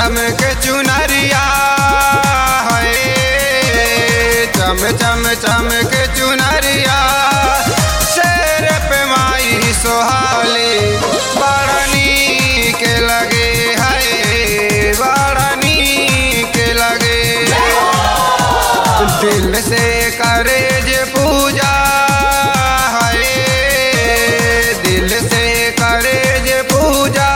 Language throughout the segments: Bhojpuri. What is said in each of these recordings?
चम के चुनरिया है चम चम चम के चुनरिया शेर पे माई सोहाली बड़नी के लगे है बड़नी के लगे दिल से करे जे पूजा है दिल से करे जे पूजा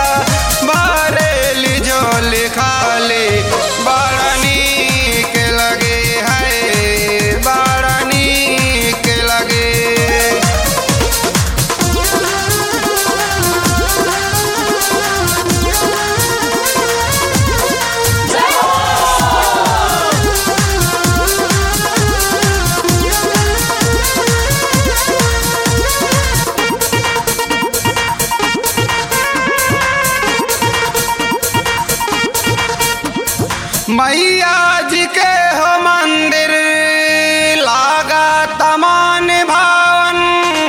बारेली झोली खाली बड़नी के लगे है बड़नी के लगे मैया जी के हो मंदिर लागा तमान भावन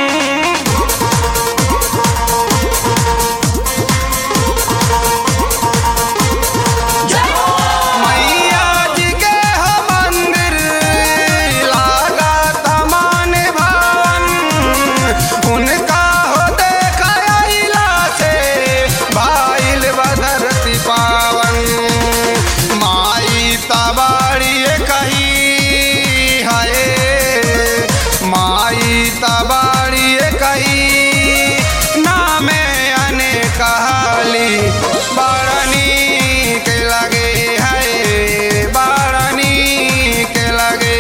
मैया जी के हो मंदिर लागा तमान भावन उनका हो देखा अइला से भाईल बधरती पावन माई तबाड़ी कही हाय माई तबाड़ी कही नामे अने कहाली बारनी के लगे है बारनी के लगे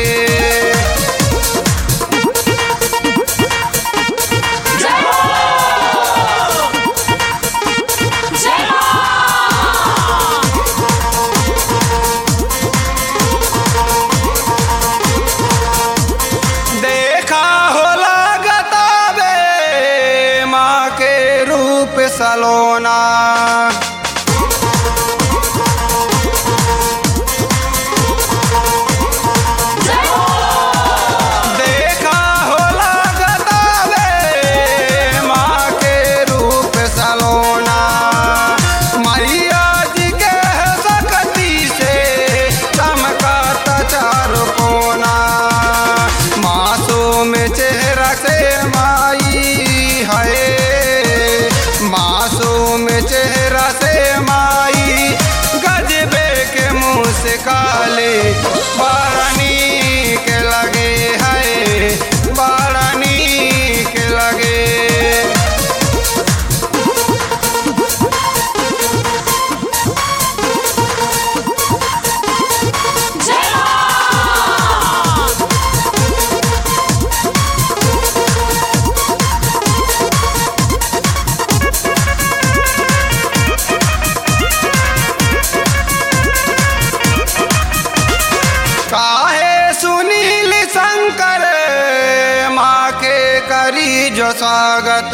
देखा हो लागता बे माँ के रूप सलोना देखा हो लागता बे माँ के रूप सलोना मैया जी के सकती से चमकाता चारों कोना मासूम चेहरा से माई है मासूम चेहरा से माई गजबे के मुंह से काले बारानी के लगे है बारानी के लगे काहे सुनील शंकर माँ के करी जो स्वागत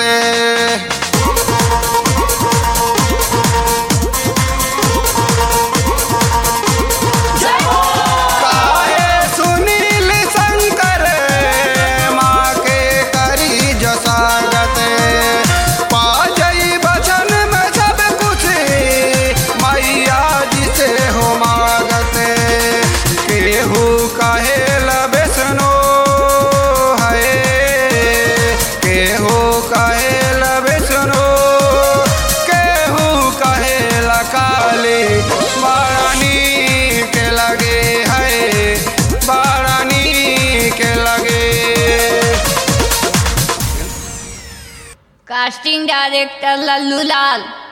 काहे सुनील शंकर माँ के करी जो स्वागत पा जई बचन में सब कुछ मैया जी से हो मागत केहू कहे लबेसनो है केहू कहे लबेसनो केहू कहे काली बारानी के लगे है बारानी के लगे कास्टिंग डायरेक्टर लल्लू लाल